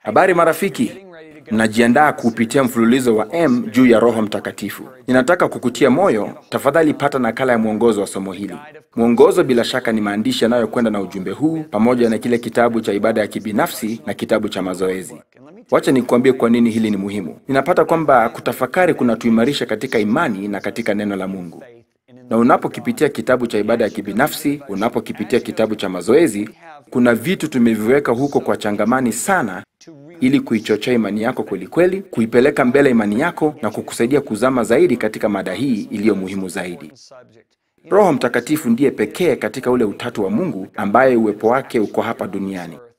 Habari marafiki, najiandaa kuupitia mfululizo wa M juu ya Roho Mtakatifu. Ninataka kukutia moyo, tafadhali pata nakala ya mwongozo wa somo hili. Mwongozo bila shaka ni maandishi yanayokwenda na ujumbe huu pamoja na kile kitabu cha ibada ya kibinafsi na kitabu cha mazoezi. Wacha nikuambie kwa nini hili ni muhimu. Ninapata kwamba kutafakari kunatuimarisha katika imani na katika neno la Mungu. Na unapokipitia kitabu cha ibada ya kibinafsi, unapokipitia kitabu cha mazoezi, kuna vitu tumeviweka huko kwa changamani sana ili kuichochea imani yako kwelikweli, kuipeleka mbele imani yako na kukusaidia kuzama zaidi katika mada hii iliyo muhimu zaidi. Roho Mtakatifu ndiye pekee katika ule utatu wa Mungu ambaye uwepo wake uko hapa duniani.